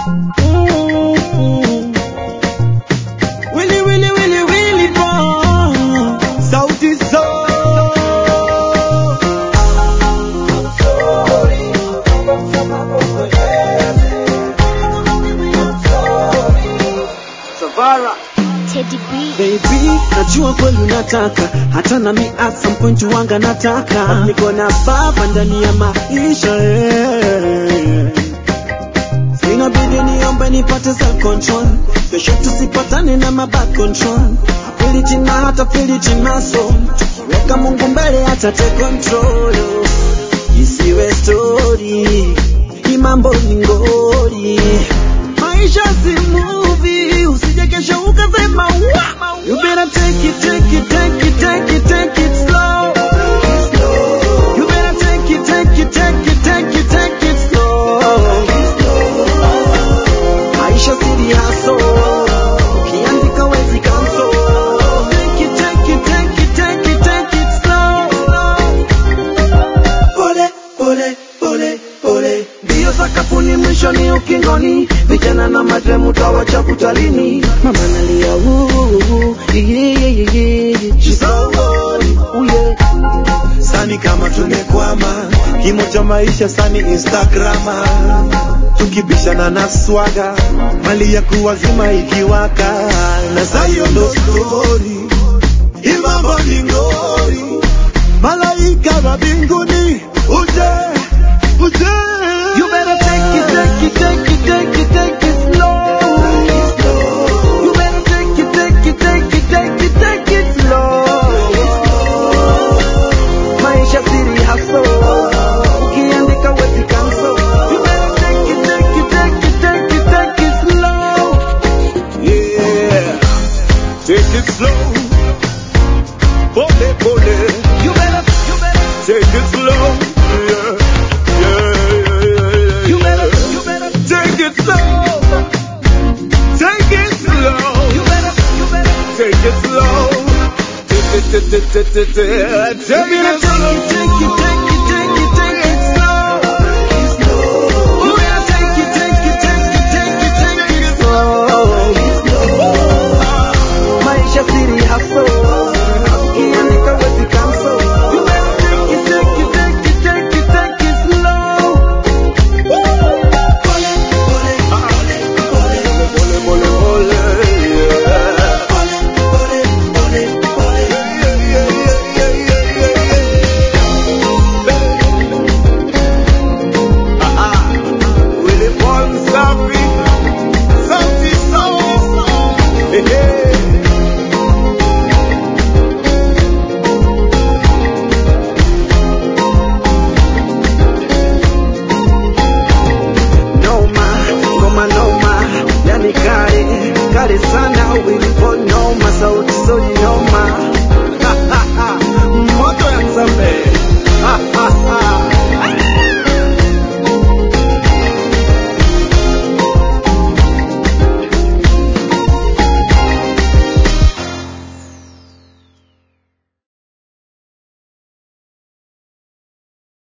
Mm. Willy, Willy, Willy, Willy Paul. Sauti Sol. Savara. Teddy B. Baby, najua kweli unataka hata nami at some point wanga nataka niko na baba ndani ya maisha eh. Inabidi niombe nipate self control kesho tusipatane na mabad control ability na hata ability naso tukiweka Mungu mbele hata take control isiwe story hii mambo ni ngori maisha si movie usije kesho ukasema wa you better take it take it take it take it take it slow you better take it take it take it take it take it slow maisha siriaso ukiandika wezi kanso take it take it take it take it take it slow pole pole pole pole mbio sakafuni mwishoni ukingoni vijana na madremu tawacha kutalini mama nalia "Ooh, yeah, yeah, yeah, yeah." She's so worried, ooh, yeah. sani kama tumekwama kimo cha maisha sani instagrama tukibishana na swaga mali ya kuwazima ikiwaka na sayo ndo stori imambo ni ngori malaika wa mbinguni uje